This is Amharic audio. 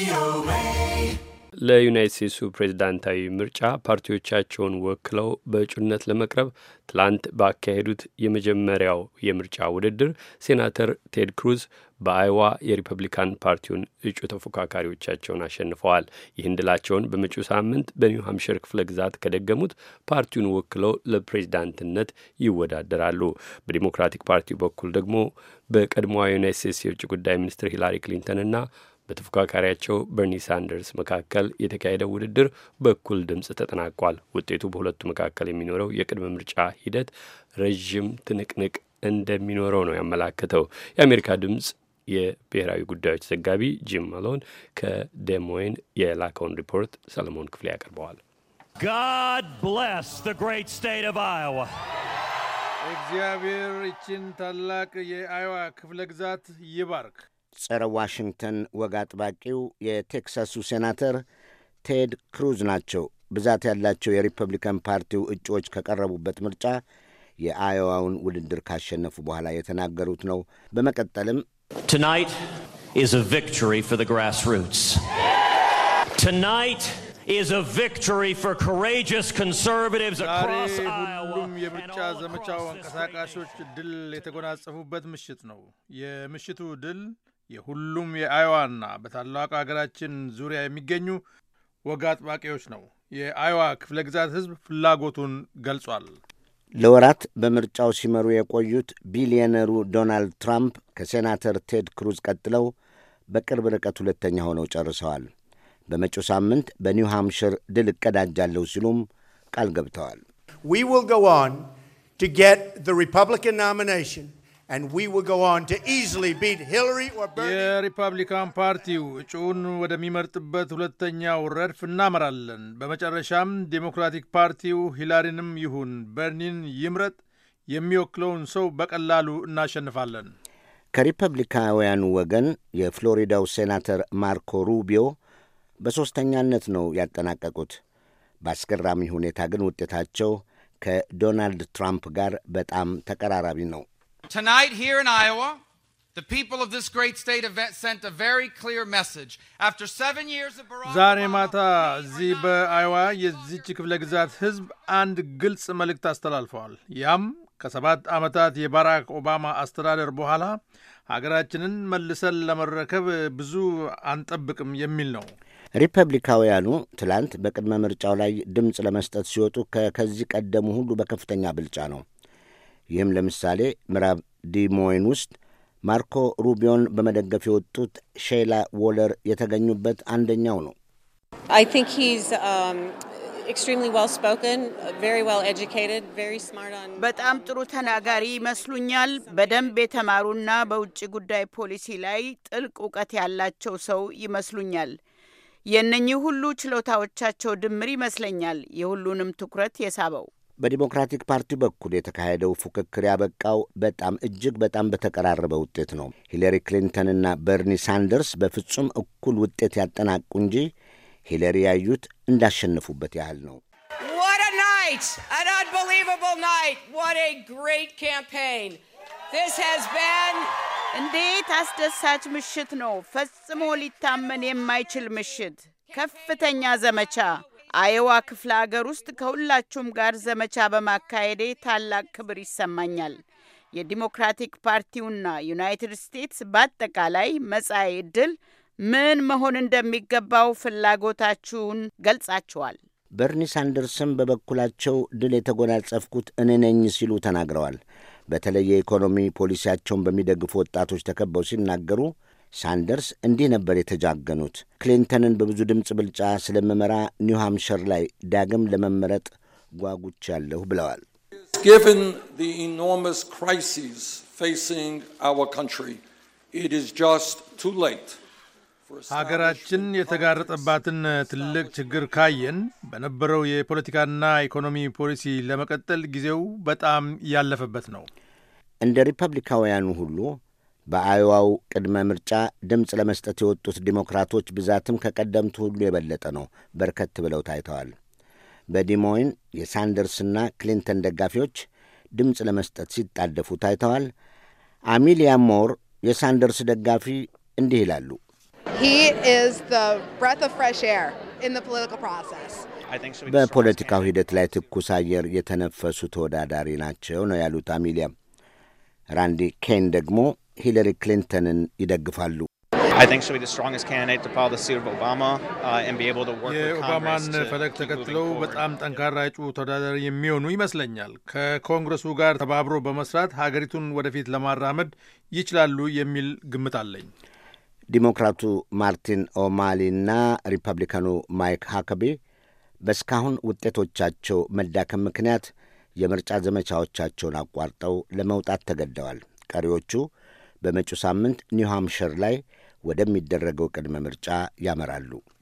ለዩናይት ስቴትሱ ፕሬዝዳንታዊ ምርጫ ፓርቲዎቻቸውን ወክለው በእጩነት ለመቅረብ ትላንት ባካሄዱት የመጀመሪያው የምርጫ ውድድር ሴናተር ቴድ ክሩዝ በአይዋ የሪፐብሊካን ፓርቲውን እጩ ተፎካካሪዎቻቸውን አሸንፈዋል። ይህን ድላቸውን በመጪው ሳምንት በኒው ሀምሽር ክፍለ ግዛት ከደገሙት ፓርቲውን ወክለው ለፕሬዝዳንትነት ይወዳደራሉ። በዲሞክራቲክ ፓርቲው በኩል ደግሞ በቀድሞዋ ዩናይት ስቴትስ የውጭ ጉዳይ ሚኒስትር ሂላሪ ክሊንተንና በተፎካካሪያቸው በርኒ ሳንደርስ መካከል የተካሄደው ውድድር በእኩል ድምፅ ተጠናቋል። ውጤቱ በሁለቱ መካከል የሚኖረው የቅድመ ምርጫ ሂደት ረዥም ትንቅንቅ እንደሚኖረው ነው ያመላከተው። የአሜሪካ ድምፅ የብሔራዊ ጉዳዮች ዘጋቢ ጂም ማሎን ከዴሞይን የላከውን ሪፖርት ሰለሞን ክፍሌ ያቀርበዋል። God bless the great state of Iowa. እግዚአብሔር ይችን ታላቅ የአይዋ ክፍለ ግዛት ይባርክ። ጸረ ዋሽንግተን ወግ አጥባቂው የቴክሳሱ ሴናተር ቴድ ክሩዝ ናቸው። ብዛት ያላቸው የሪፐብሊካን ፓርቲው እጩዎች ከቀረቡበት ምርጫ የአዮዋውን ውድድር ካሸነፉ በኋላ የተናገሩት ነው። በመቀጠልም Tonight is a victory for the grassroots. Tonight is a victory for courageous conservatives ዛሬ across Iowa ሁሉም and የምርጫ all ዘመቻው across this great አንቀሳቃሾች nation. ድል የተጎናጸፉበት ምሽት ነው። የምሽቱ ድል የሁሉም የአይዋና በታላቁ ሀገራችን ዙሪያ የሚገኙ ወግ አጥባቂዎች ነው። የአይዋ ክፍለ ግዛት ሕዝብ ፍላጎቱን ገልጿል። ለወራት በምርጫው ሲመሩ የቆዩት ቢሊዮነሩ ዶናልድ ትራምፕ ከሴናተር ቴድ ክሩዝ ቀጥለው በቅርብ ርቀት ሁለተኛ ሆነው ጨርሰዋል። በመጪው ሳምንት በኒው ሃምሽር ድል እቀዳጃለሁ ሲሉም ቃል ገብተዋል። We will go on to get the Republican nomination, and we will go on to easily beat Hillary or Bernie. የሪፐብሊካን ፓርቲው እጩውን ወደሚመርጥበት ሁለተኛው ረድፍ እናመራለን። በመጨረሻም ዴሞክራቲክ ፓርቲው ሂላሪንም ይሁን በርኒን ይምረጥ የሚወክለውን ሰው በቀላሉ እናሸንፋለን። ከሪፐብሊካውያኑ ወገን የፍሎሪዳው ሴናተር ማርኮ ሩቢዮ በሦስተኛነት ነው ያጠናቀቁት። በአስገራሚ ሁኔታ ግን ውጤታቸው ከዶናልድ ትራምፕ ጋር በጣም ተቀራራቢ ነው። Tonight, here in Iowa, the people of this great state have sent a very clear message. After seven years of Barack ዛሬ Obama, ማታ we are እዚህ not በአይዋ going to የዚች ክፍለ ግዛት ሕዝብ አንድ ግልጽ መልእክት አስተላልፈዋል። ያም ከሰባት ዓመታት የባራክ ኦባማ አስተዳደር በኋላ ሀገራችንን መልሰን ለመረከብ ብዙ አንጠብቅም የሚል ነው። ሪፐብሊካውያኑ ትላንት በቅድመ ምርጫው ላይ ድምፅ ለመስጠት ሲወጡ ከከዚህ ቀደሙ ሁሉ በከፍተኛ ብልጫ ነው። ይህም ለምሳሌ ምዕራብ ዲሞይን ውስጥ ማርኮ ሩቢዮን በመደገፍ የወጡት ሼላ ዎለር የተገኙበት አንደኛው ነው። I think he's um, extremely well spoken, very well educated, very smart on. በጣም ጥሩ ተናጋሪ ይመስሉኛል። በደንብ የተማሩና በውጭ ጉዳይ ፖሊሲ ላይ ጥልቅ እውቀት ያላቸው ሰው ይመስሉኛል። የእነኚህ ሁሉ ችሎታዎቻቸው ድምር ይመስለኛል የሁሉንም ትኩረት የሳበው። በዲሞክራቲክ ፓርቲው በኩል የተካሄደው ፉክክር ያበቃው በጣም እጅግ በጣም በተቀራረበ ውጤት ነው። ሂለሪ ክሊንተንና በርኒ ሳንደርስ በፍጹም እኩል ውጤት ያጠናቁ እንጂ ሂለሪ ያዩት እንዳሸነፉበት ያህል ነው። What a night! An unbelievable night! What a great campaign! This has been እንዴት አስደሳች ምሽት ነው! ፈጽሞ ሊታመን የማይችል ምሽት፣ ከፍተኛ ዘመቻ። አየዋ ክፍለ አገር ውስጥ ከሁላችሁም ጋር ዘመቻ በማካሄዴ ታላቅ ክብር ይሰማኛል። የዲሞክራቲክ ፓርቲውና ዩናይትድ ስቴትስ በአጠቃላይ መጻኢ ዕድል ምን መሆን እንደሚገባው ፍላጎታችሁን ገልጻችኋል። በርኒ ሳንደርስም በበኩላቸው ድል የተጎናጸፍኩት እኔ ነኝ ሲሉ ተናግረዋል። በተለይ የኢኮኖሚ ፖሊሲያቸውን በሚደግፉ ወጣቶች ተከበው ሲናገሩ ሳንደርስ እንዲህ ነበር የተጃገኑት። ክሊንተንን በብዙ ድምፅ ብልጫ ስለምመራ ኒው ሃምሽር ላይ ዳግም ለመመረጥ ጓጉቻለሁ ብለዋል። Given the enormous crises facing our country, it is just too late. for ሀገራችን የተጋረጠባትን ትልቅ ችግር ካየን በነበረው የፖለቲካና ኢኮኖሚ ፖሊሲ ለመቀጠል ጊዜው በጣም ያለፈበት ነው። እንደ ሪፐብሊካውያኑ ሁሉ በአዮዋው ቅድመ ምርጫ ድምፅ ለመስጠት የወጡት ዲሞክራቶች ብዛትም ከቀደምቱ ሁሉ የበለጠ ነው። በርከት ብለው ታይተዋል። በዲሞይን የሳንደርስና ክሊንተን ደጋፊዎች ድምፅ ለመስጠት ሲጣደፉ ታይተዋል። አሚሊያ ሞር የሳንደርስ ደጋፊ እንዲህ ይላሉ። He is the breath of fresh air in the political process. በፖለቲካው ሂደት ላይ ትኩስ አየር የተነፈሱ ተወዳዳሪ ናቸው ነው ያሉት አሚሊያ። ራንዲ ኬን ደግሞ ሂለሪ ክሊንተንን ይደግፋሉ። የኦባማን ፈለግ ተከትለው በጣም ጠንካራ እጩ ተወዳዳሪ የሚሆኑ ይመስለኛል። ከኮንግረሱ ጋር ተባብሮ በመስራት ሀገሪቱን ወደፊት ለማራመድ ይችላሉ የሚል ግምት አለኝ። ዲሞክራቱ ማርቲን ኦማሊና ሪፐብሊካኑ ማይክ ሃከቤ በእስካሁን ውጤቶቻቸው መዳከም ምክንያት የምርጫ ዘመቻዎቻቸውን አቋርጠው ለመውጣት ተገደዋል። ቀሪዎቹ በመጪው ሳምንት ኒው ሃምሽር ላይ ወደሚደረገው ቅድመ ምርጫ ያመራሉ።